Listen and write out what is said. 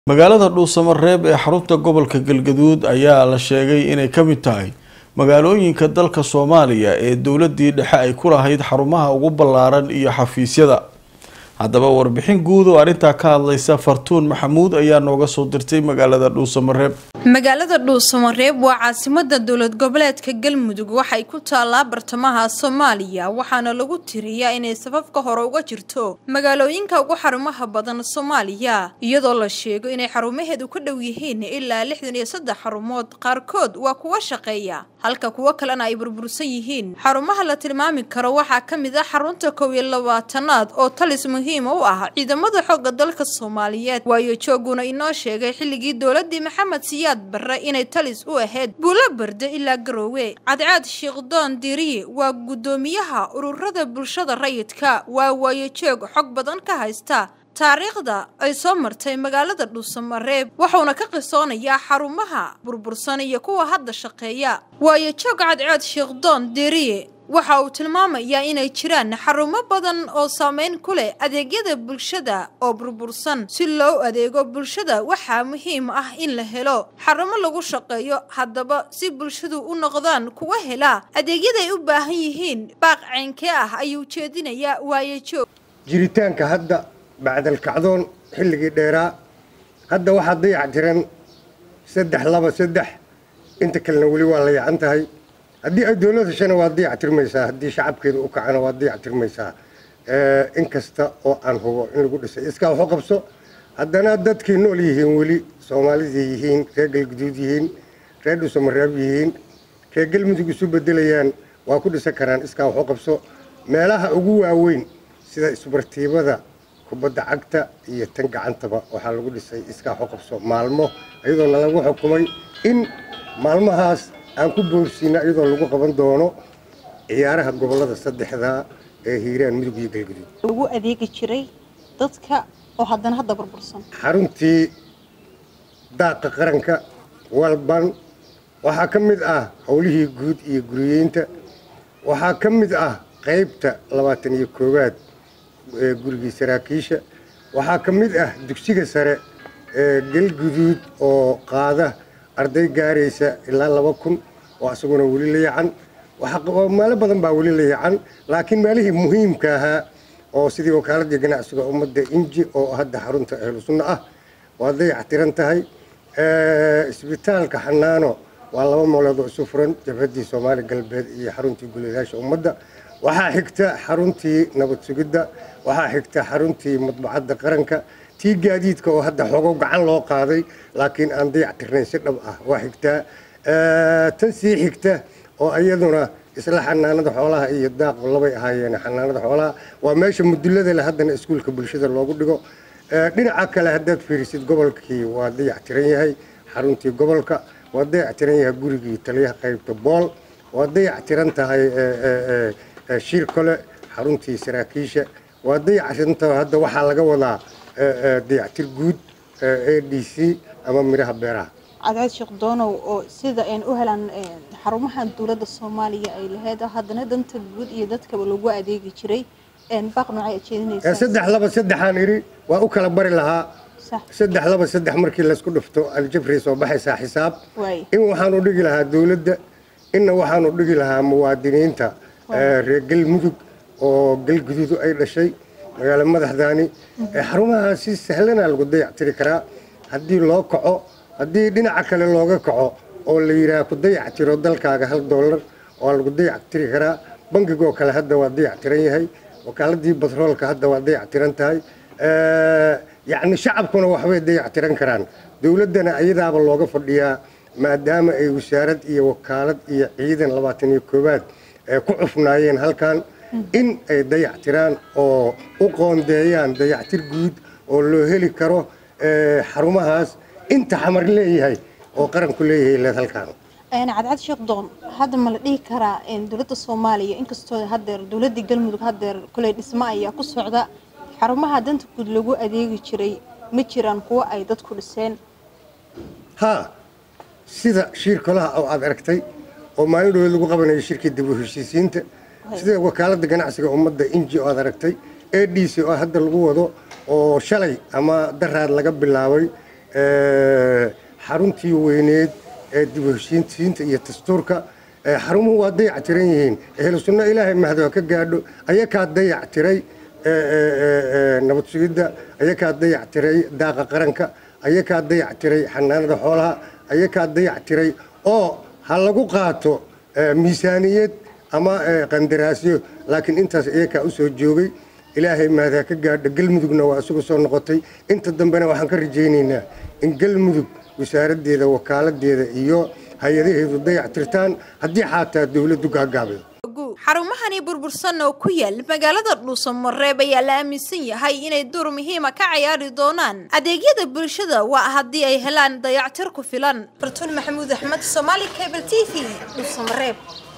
magaalada dhuusamareeb ee xarunta gobolka galgaduud ayaa la sheegay inay ka mid tahay magaalooyinka dalka soomaaliya ee dowladii dhexe ay ku lahayd xarumaha ugu ballaaran iyo xafiisyada haddaba warbixin guud oo arrintaa ka hadlaysa fartuun maxamuud ayaa nooga soo dirtay magaalada dhuusamareeb magaalada dhuusamareeb waa caasimada dowlad goboleedka galmudug waxay ku taallaa bartamaha soomaaliya waxaana lagu tiriyaa inay safafka hore uga jirto magaalooyinka ugu xarumaha badan soomaaliya iyadoo la sheego inay xarumaheedu ka dhow yihiin ilaa lixdan iyo saddex xarumood qaarkood waa kuwa shaqeeya halka kuwo kalena ay burbursan yihiin xarumaha la tilmaami karo waxaa ka mid ah xarunta kow iyo labaatanaad oo talis muhiima u ah ciidamada xoogga dalka soomaaliyeed waayo jooguna inoo sheegay xilligii dowladii maxamed siyaad barre inay talis u ahayd buulo barde ilaa garoowe cadcaad shiikhdoon diriye waa guddoomiyaha ururada bulshada rayidka waa waayo joog xog badan ka haysta taariikhda ay soo martay magaalada dhuusamareeb wuxuuna ka qisoonayaa xarumaha burbursan iyo kuwa hadda shaqeeya waayo joog cadceed shiikhdoon diriye waxa uu tilmaamayaa inay jiraan xarumo badan oo saameyn ku leh adeegyada bulshada oo burbursan si loo adeego bulshada waxaa muhiim ah in la helo xarumo lagu shaqeeyo haddaba si bulshadu u noqdaan kuwa hela adeegyaday u baahan yihiin baaq ceynkee ah ayuu jeedinayaa waayo joog jiritaanka hadda bacdalkacdoon xilligii dheeraa hadda waxaa dayac jiran saddex laba saddex inta kalena weli waa la yacan tahay haddii ay dowlad heshana waa dayac tirmaysaa haddii shacabkeeda u kacana waa dayac tirmaysaa in kasta oo aan hubo in lagu dhisay iskaa waxu qabso haddana dadkii nool yihiin weli soomaalidii yihiin reer galguduud yihiin reer dhuusamareeb yihiin reer galmudug isu bedelayaan waa ku dhisan karaan iskaa waxu qabso meelaha ugu waaweyn sida isbartiibada kubadda cagta iyo tan gacantaba waxaa lagu dhisay iskaa waxu qabso maalmo iyadoona lagu xukumay in maalmahaas aan ku boorsiina iyadoo lagu qaban doono ciyaaraha gobolada saddexda ee hiiraan mudug iyo galguduud lagu adeegi jiray dadka oo haddana hadda burbursan xaruntii daaqa qaranka walban waxaa ka mid ah howlihii guud iyo guriyeynta waxaa ka mid ah qaybta labaatan iyo koowaad ee gurigii saraakiisha waxaa ka mid ah dugsiga sare ee galguduud oo qaada arday gaaraysa ilaa laba kun oo isaguna weli la yacan meelo badan baa weli la yacan laakiin meelihii muhiimka ahaa oo sidii wakaaladii ganacsiga ummadda inji oo hadda xarunta ahlu sunna ah waa dayac tiran tahay isbitaalka xanaano waa laba meelood oo isu furan jabhaddii soomaali galbeed iyo xaruntii guladaasha ummadda waxaa xigta xaruntii nabad sugidda waxaa xigta xaruntii madbacadda qaranka tii gaadiidka oo hadda xogo gacan loo qaaday laakiin aan dayac tirnayn si dhab ah waa xigtaa tan sii xigta oo iyaduna isla xanaanada xoolaha iyo daaqu labay ahaayeen xanaanada xoolaha waa meesha mudulada leh haddana iskuulka bulshada loogu dhigo dhinaca kale haddaad fiirisid gobolkii waa dayac tiran yahay xaruntii gobolka waa dayac tiran yahay gurigii taliyaha qaybta bool waa dayac tiran tahay shir kole xaruntii saraakiisha waa dayac tiran tahay hadda waxaa laga wadaa dayactir guud a d c ama midhaha beeraha cadceed sheekh doonow oo sida aan u helaan xarumaha dowladda soomaaliya ay lahayd haddana danta guud iyo dadkaba lagu adeegi jiray baaq noocay aad jeedinaysaa saddex laba saddexaan idhi waa u kala bari lahaa saddex laba saddex markii laysku dhufto aljabri soo baxaysaa xisaab in waxaanu dhigi lahaa dowladda inna waxaanu dhigi lahaa muwaadiniinta reer galmudug oo galguduudu ay dhashay magaalo madaxdaani xarumaha si sahlana lagu dayac tiri karaa haddii loo kaco haddii dhinaca kale looga kaco oo la yidhaah ku dayac tiro dalkaaga hal doolar waa lagu dayac tiri karaa bangigoo kale hadda waa dayac tiran yahay wakaaladii batroolka hadda waa dayac tiran tahay yacni shacabkuna waxbay dayac tiran karaan dowladdana iyadaaba looga fadhiyaa maadaama ay wasaarad iyo wakaalad iyo ciidan labaatan iyo koowaad ku cufnaayeen halkan in ay dayac tiraan oo u qoondeeyaan dayactir guud oo loo heli karo xarumahaas inta xamar leeyahay oo qaranku leeyahay leed halkaan cadcad sheekh doon hadda ma la dhihi karaa dowladda soomaaliya inkastoo hadeer dowladii galmudug hadeer kuley dhismo ayaa ku socda xarumaha danta guud lagu adeegi jiray ma jiraan kuwo ay dadku dhiseen haa sida shiir kolaha oo aad aragtay oo maalin dhoweed lagu qabanayo shirkii dib u heshiisiinta sida wakaaladda ganacsiga ummadda inji oo aad aragtay a d c oo hadda lagu wado oo shalay ama daraad laga bilaabay xaruntii weyneed ee dib u heshiinsiinta iyo dastuurka xarumuhu waa dayac tiran yihiin ehlu sunno ilaahay mahdo ka gaadho ayakaa dayac tiray nabad sugidda ayakaa dayac tiray daaqa qaranka ayakaa dayac tiray xanaanada xoolaha ayakaa dayac tiray oo ha lagu qaato miisaaniyad ama qandaraasyo laakiin intaas iyakaa u soo joogay ilaahay mahdaa ka gaadho galmudugna waa isugu soo noqotay inta dambena waxaan ka rajaynaynaa in galmudug wasaaraddeeda wakaaladeeda iyo hay-adaheedu dayac tirtaan haddii xaataa dowladdu gaagaabido xarumahani burbursan oo ku yaal magaalada dhuusamareeb ayaa la aaminsan yahay inay door muhiima ka cayaari doonaan adeegyada bulshada waa haddii ay helaan dayactir ku filan bartuun maxamuud axmed somaali cable t v dhuusamareeb